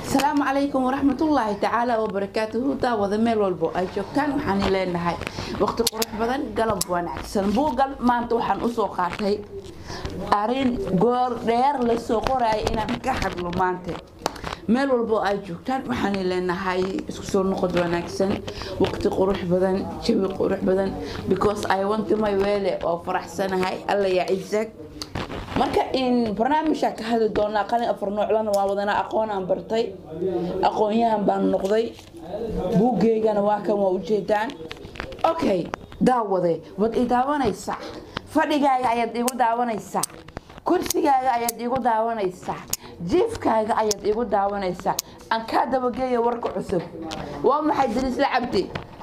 asalaamu calaykum waraxmatullaahi tacaala wabarakaatuhu daawada meel walbo ay joogtaan waxaan leenahay waqti qurux badan galab wanaagsan buugal maanta waxaan usoo qaatay arin goor dheer lasoo qoraya inaan ka hadlo maanta meel walbo ay joogtaan waxaan leenahay isku soo noqod wanaagsan waqti qurux badan jawi qurux badan because i want my weele oo faraxsanahay alla yaa cisaag marka in barnaamijka ka hadli doonaa qalin afar nooclana waa wadanaa aqoonaan bartay aqoonyahan baan noqday buuggeygana waa kan waa ujeedaan okay daawade waad i daawanaysaa fadhigaaga ayaad igu daawanaysaa kursigaaga ayaad igu daawanaysaa jiifkaaga ayaad igu daawanaysaa aan kaa dabageeya warka cusub waa maxay dariisla cabdi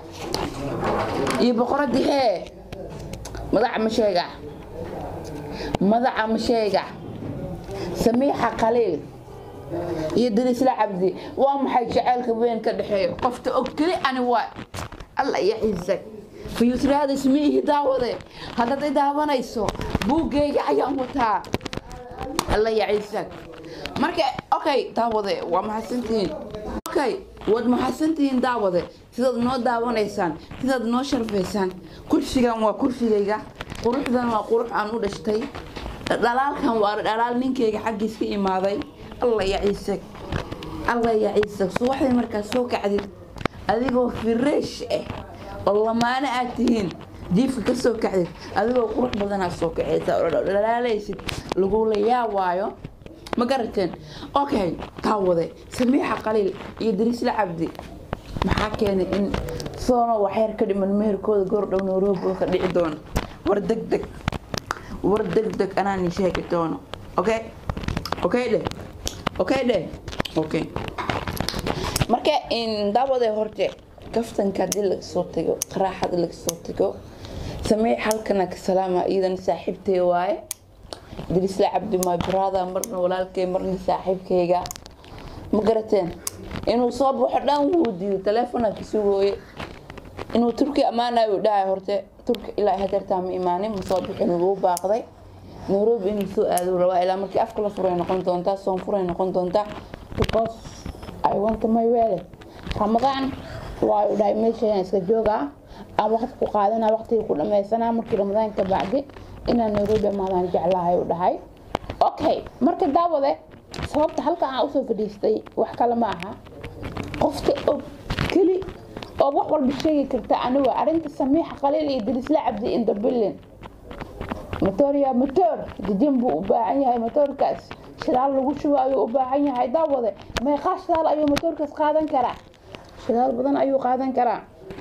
iyo boqoradii hee madaxa ma sheega madaxa ma sheega samiixa khaliil iyo dariisla cabdi waa maxay jaceylka weyn ka dhexeeya qofta og keli ani waa alla iyo ciisag fayusraada ismiihi daawade haddaad i daawanayso buuggeyga ayaan wataa alla iyo ciisag marka okay daawade waa mahadsantihiin okay waad mahadsantihiin daawade sidaad noo daawanaysaan sidaad noo sharfaysaan kursigan waa kursigayga quruxdan waa qurux aan u dhashtay dhalaalkan waa dhalaal ninkeyga xaggiis ka imaaday alla ya ciisag alla ya ciisag subaxdii markaad soo kacdid adigoo fireesh ah oo lamaano aad tihiin jiifka ka soo kacdid adigoo qurux badanaad soo kacaysa oo dhalaalaysid lagula yaawaayo ma garateen okay taawade samiixa qaliil iyo dariisla cabdi maxaa keenay in soono waxyar ka dhiman meherkooda goordhow nairobi ka dhici doono war deg deg war deg deg anaan sheegi doono okay okay dheh okay dheh okay marka in daawade horte kaftanka hadii laga soo tago qaraaxada laga soo tago samiix halkana ka salaama iidan saaxiibtay waaye drisla cabdi my brother marna walaalkay marna saaxiibkayga ma garateen inuu soo baxo dhan wuu diiday teleefona ka sugooye inuu turki ammaanayo dhahay horte turki ilaa hadeertaa ma imaanin ma soo bixin wuu baaqday nairobi inuu soo aado rabaa ilaa markii afka la furay noqon doontaa soon furay noqon doontaa because i want my weele ramadaan waa u dhahay meeshayaan iska joogaa aan waqti ku qaadana waqtigii ku dhammaysanaa markii ramadaan ka bacdi inaan nairobi amaadaan jeclahay u dhahay okay marka daawade sababta halkan aan usoo fadhiistay wax kale ma aha qofta og keli oo wax walba sheegi karta aniga arrinta samiixa qaliil iyo dirisla cabdi indabilin motoria motor jijin buu u baahan yahay motoorkaas shidaal lagu shubo ayuu u baahan yahay daawade meeqaa shidaal ayuu motoorkaas qaadan karaa shidaal badan ayuu qaadan karaa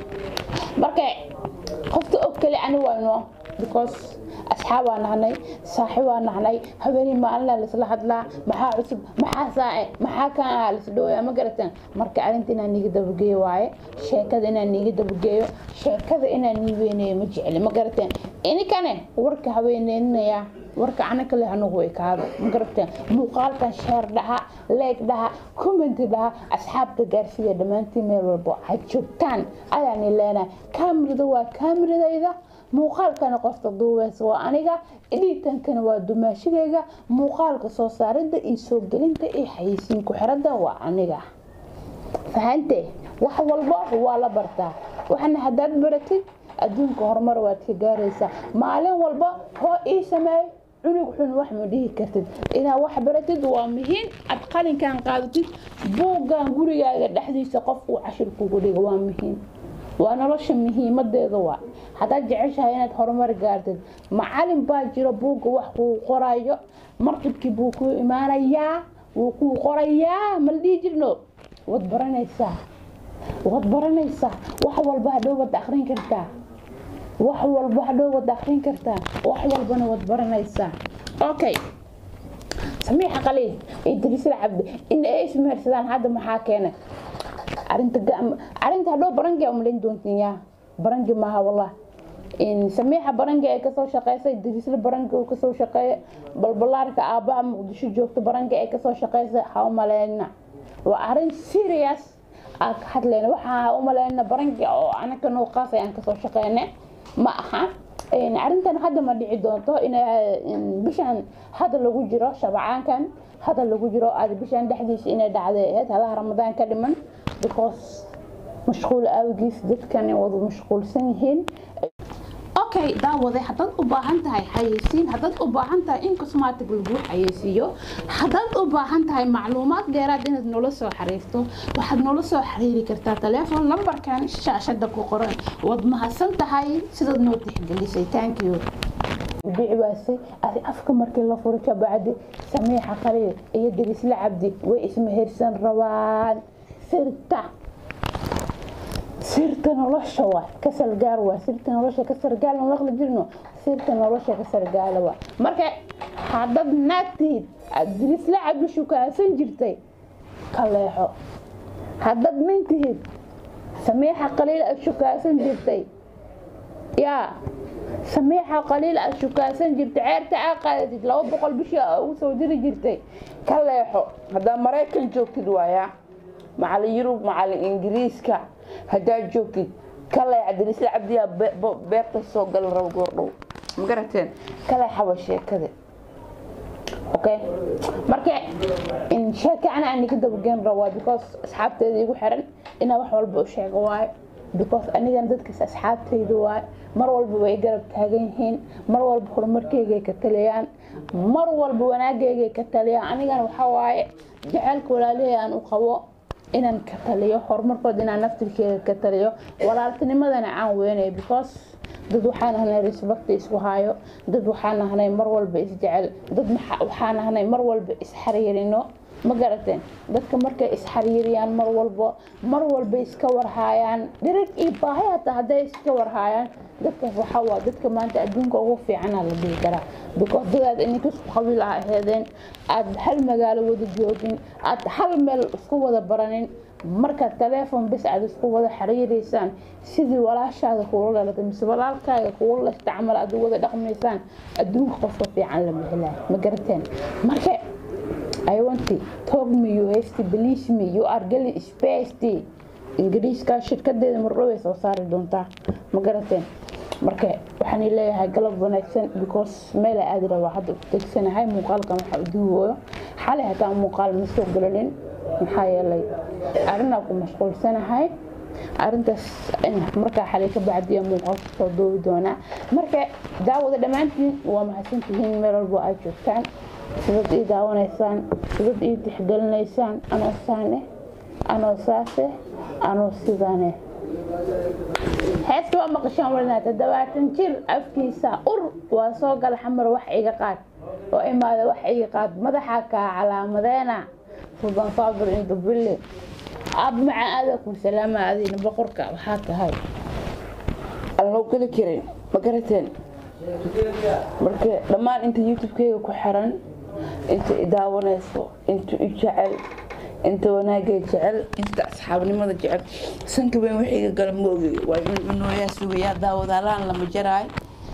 marka qofta og keli ani wayno because asxaab waa nahnay saaxib waa nahnay habeenii maalinaa laisla hadlaa maxaa cusub maxaa saace maxaa kaan ahaa laisdhooya ma garateen marka arrinta inaan niiga dabageeyo waaye sheekada inaan niiga dabageeyo sheekada inaan nii weyneeyo ma jecli ma garateen inikane warka haweeneynaya warka ana kale hanugu ekaado ma garateen muuqaalkan sheer dhaha leeg dhaha commenti dhaha asxaabta gaarsiiya dhammaantiin meel walbo ha joogtaan ayaani leenahay kaamirada waa kaamiradayda muuqaalkana qofta duubeys waa aniga dhiitankana waa dumaashigayga muuqaalka soo saaridda iyo soo gelinta iyo xayisiin ku-xiradda waa aniga fahante wax walba waa la bartaa waxna haddaad baratid adduunka horumar waad ka gaaraysaa maalin walba hoo ii sameey cunug xun wax ma dhihi kartid inaad wax baratid waa muhiim aad qalinkan qaadatid buuggan gurigaaga dhexdiisa qofkuu cashir kugu dhiga waa muhiim waa nolosha muhiimadeeda waa haddaad jeceshahay inaad horumar gaartid macalin baa jiro buugga wax kuu qorayo marqibkii buu kuu imaanayaa wuu kuu qorayaa mala dhihi jirno waad baranaysaa waad baranaysaa wax walba hadhow waad akrin kartaa wax walba hadhow waad akrin kartaa wax walbana waad baranaysaa okay samiixa qaliil iyo dariisla cabdi in ay ismeersadaan hadda maxaa keenay arinta arinta hadhow barangi umalayn doontiin yaa barangi maaha wallah samiixa barangi ay kasoo shaqeysay dariisla barangi uu kasoo shaqeeya balbalaarka aabbaha muqdisho joogta barangi ay kasoo shaqeysay ha umaleyna waa arin serious aa ka hadlayna waxaa ha umaleyna barangi oo anaka noo qaasay aan kasoo shaqeyne ma aha arrintan hadda ma dhici doonto in bishan hadda lagu jiro shabacaankan hadda lagu jiro aad bishan dhexdiisa inay dhacday ahayd halaha ramadaan ka dhiman because mashquul awgiis dadkani wada mashquulsan yihiin okay daawade haddaad u baahan tahay xayeysiin haddaad u baahan tahay in cosmatic lagu xayeysiiyo haddaad u baahan tahay macluumaad dheeraad inaad noola soo xiriirto waxaad noola soo xiriiri kartaa taleefon lambarkan shaashada ku qoran waad mahadsan tahay sidaad noo tixgelisay thank you bicbaasay adi afka markii la furi ka bacdi samiixa khaliil iyo dirisla cabdi way ismehersan rabaan sirta sirta nolosha waa ka sargaal waa sirta nolosha ka sargaal ma maqli jirno sirta nolosha ka sargaala waa marka haddaad naagtiid aad dirisla cabdi shukaasan jirtay ka leexo haddaad mintihiid samiixa khaliil aad shukaasan jirtay yaa samiixa qaliil aad shukaasan jirtay ceerta aa qaadatid laba boqol bishii aa ugu soo diri jirtay ka leexo haddaad maraykan joogtid waayaa macalin yurub macalin ingiriiska haddaad joogtid ka leexa dirisla cabdiyaa beerta soo gala rabo goordhow ma garateen ka leexaba sheekada okay marka in sheeka ana aan ka dabageen rabaa because asxaabteeda igu xiran inaa wax walba u sheego waayo because anigan dadkaas asxaabtayda waayo mar walba way garab taagan yihiin mar walba horumarkeygay ka taliyaan mar walba wanaageygay ka taliyaan anigana waxaa waaye jaceylka walaalihey aan u qabo inaan ka taliyo horumarkooda inaan naftirkeeda ka taliyo walaaltinimadana aan weynayo because dad waxaan ahnay respect isku hayo dad waxaan ahnay mar walba isjecel dad waxaan ahnay mar walba isxariirino ma garateen dadka markay isxariiriyaan mar walba mar walba iska warhaayaan dhirig iyo baahi hataa hadday iska warhaayaan dadkaas waxaa waa dadka maanta adduunka ugu fiicana la dhihi karaa because dadaad ininka isku qabiil ah aheedeen aad hal magaalo wada joogin aad hal meel isku wada baranin markaad taleefon bis aad isku wada xiriireysaan sidii walaashaada kuula dhalatay mise walaalkaaga kuula isticmaal aad wada dhaqmaysaan adduunka qofka fiican lama helaa ma garateen marka I want to talk me you have to believe me you are getting space ingiriiska shirkadeeda mardhow ay soo saari doontaa ma garateen marka waxaan leeyahay galab wanaagsan because meel aad rabaa hadda u degsanahay muuqaalkan waxa u duubayo xalay hataa muuqaal ma soo galanin maxaa yeelay arrinaa ku mashquulsanahay arrintaas markaa xalay ka bacdiya muuqaalka soo duubi doonaa marka daawada dhammaantiin waa mahadsantihiin meel walbo aad joogtaan sidad ii daawanaysaan sidad ii tixgelinaysaan anoo saane anoo saase anoo sidane heesta waa maqashaan walinaa toddobaatan jir afkiisa ur waa soo gala xamar wax iga qaad oo imaada wax iga qaad madaxa kaa calaamadeena suldan saabir indubille ab maca aadakum salaama adiina boqorka waxaa tahay aan loo geli karin ma garateen marka dhammaan inta youtube-keyga ku xiran inta i daawanayso inta i jecel inta wanaagay jecel inta asxaabnimada jecel sanka weyn wixiiga gala moogi waa cuncunoyaa sugayaa daawadaalaan lama jaraayo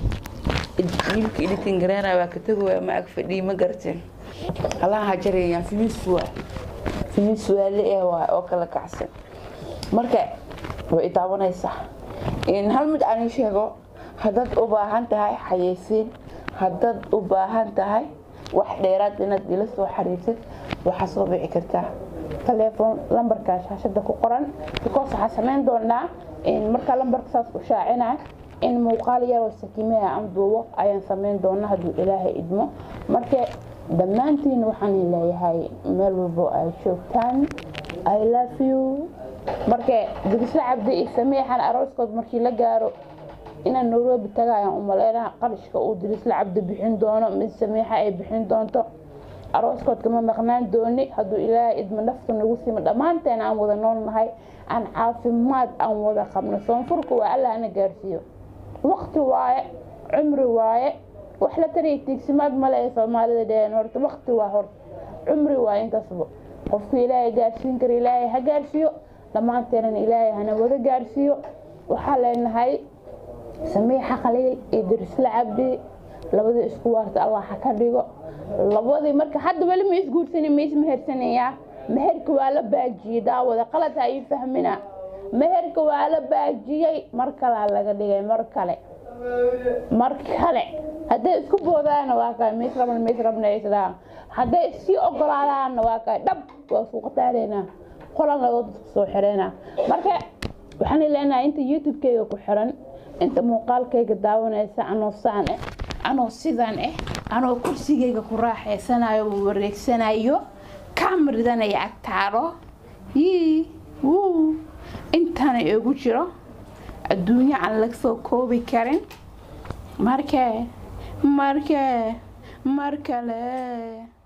wiilka editin gareena waa ka tegaya ma ag fadhiyi ma garateen halaha jarayaan fimis waa fimis waale eh waay oo kala kacsan marka way i daawanaysaa in hal mid aan ii sheego haddaad u baahan tahay xayeysiin haddaad u baahan tahay wax dheeraad inaad ila soo xariirtid waxaa soo bici kartaa taleefon lambarka shaashada ku qoran because waxaa samayn doonaa markaa lambarka saas u shaacina in muuqaal yaroo sakiimeha aan duubo ayaan samayn doonaa hadduu ilaahay idmo marka dhammaantiin waxaan leeyahay meel walbo ay joogtaan i love you marka digisla cabdi iyo samiixan arooskood markii la gaaro inaan nairobi tagayaan umaleynaha qarashka uu dirisla cabdi bixin doono mid samiixa ay bixin doonto arooskood kama maqnaan dooni hadduu ilaahay idma nafta nagu simo dhammaanteen aan wada noolnahay aan caafimaad aan wada qabno soonfurka waa allah ana gaarsiiyo waqti waaye cumri waaye wax la tariya tiigsimaad male ee soomaalida dheheen horta waqti waa hor cumri waaye intaasba qofku ilaahay gaarsiin kara ilaahay ha gaarsiiyo dhammaanteenan ilaahay hana wada gaarsiiyo waxaa leenahay samiixa khaliil iyo dirisla cabdi labadii isku waarta allah ha ka dhigo labadii marka hadda weli ma isguursanin ma ismehersanayaa meherka waa la baajiyey daawada qalad ha ii fahmina meherka waa la baajiyey mar kalea laga dhigay mar kale mar kale hadday isku boodaanna waa kay mis rabna mis rabna ay isdhahaan hadday sii ogolaadaanna waa kay dhab waa suuqa taaleynaa qolan laba dadka soo xireynaa marka waxaan leenahay inta youtube-kayga ku xiran inta muuqaalkayga daawanaysa anoo saan eh anoo sidan eh anoo kursigayga ku raaxaysanayo wareegsanayo kaamiridanaya agtaalo yii wuu intaana igu jiro adduunyo aan laga soo koobi karin markee markee mar kale